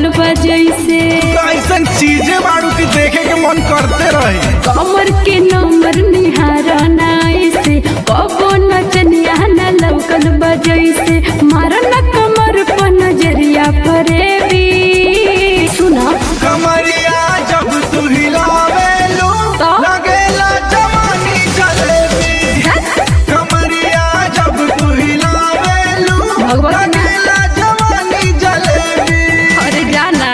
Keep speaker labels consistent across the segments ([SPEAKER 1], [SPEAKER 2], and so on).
[SPEAKER 1] बजैसे
[SPEAKER 2] ऐसन चीजें बाड़ू की देखे के मन करते रहे
[SPEAKER 1] कमर के नंबर निहारा नाई से कबो नचनिया न लौकल बजैसे मारन कमर पर नजरिया परेबी सुना
[SPEAKER 2] कमरिया जब तू हिलावेलू
[SPEAKER 1] तो?
[SPEAKER 2] लगेला जवानी जलेबी कमरिया जब तू हिलावेलू
[SPEAKER 1] भगवती ना।
[SPEAKER 2] लगेला जवानी जलेबी
[SPEAKER 1] अरे जाना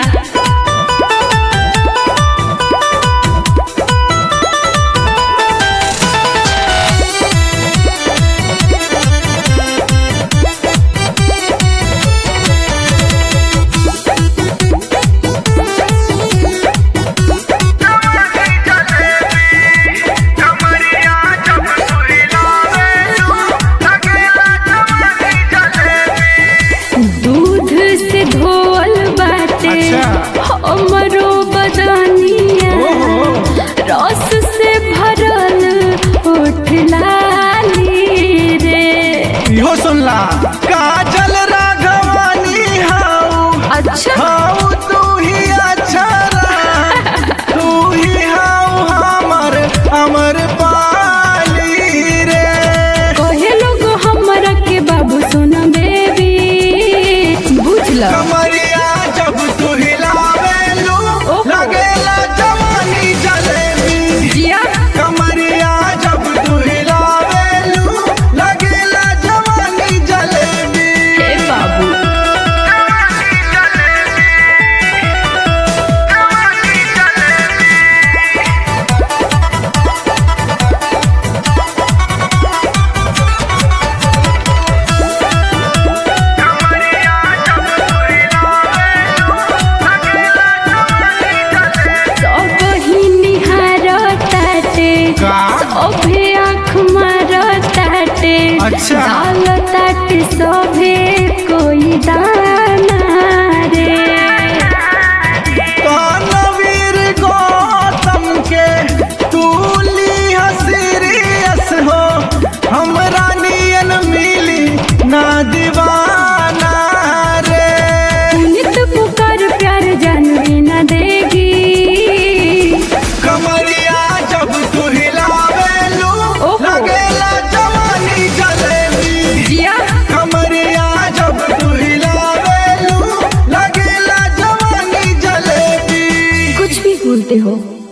[SPEAKER 1] दूध से धोल बाटे
[SPEAKER 2] अच्छा।
[SPEAKER 1] हमरो बदनिया
[SPEAKER 2] ओहो।
[SPEAKER 1] रस से भरल होठ लाली रे
[SPEAKER 2] इहो सुनला काजल राघवानी हाउ
[SPEAKER 1] अच्छा
[SPEAKER 2] हाउ तू ही अक्षरा तू ही हाउ हमर अमर पाली रे
[SPEAKER 1] कहे लोग हमरा के बाबू सोना बेबी बुझल
[SPEAKER 2] कमरिया जब तू हिलावेलू
[SPEAKER 1] ओहो।
[SPEAKER 2] लगेला जवानी जलेबी
[SPEAKER 1] जिया
[SPEAKER 2] कमरिया जब तू हिलावेलू लगेला जवानी जलेबी
[SPEAKER 1] हे बाबू सब ही निहारताटे
[SPEAKER 2] का?
[SPEAKER 1] सभे आँख मारताटे
[SPEAKER 2] अच्छा।
[SPEAKER 1] डालताटे सभे कोई दाना रे
[SPEAKER 2] कानवीर गौतम के तूली सीरियस हो हमरा नियन मिली ना दीवाना रे
[SPEAKER 1] नित पुकार प्यार जानवी न देगी
[SPEAKER 2] कमरिया जब तू हिलावेलू
[SPEAKER 1] ओहो।
[SPEAKER 2] लगेला जवानी जलेबी
[SPEAKER 1] जिया
[SPEAKER 2] कमरिया जब तू हिलावेलू लगेला जवानी जलेबी
[SPEAKER 1] कुछ भी बोलते हो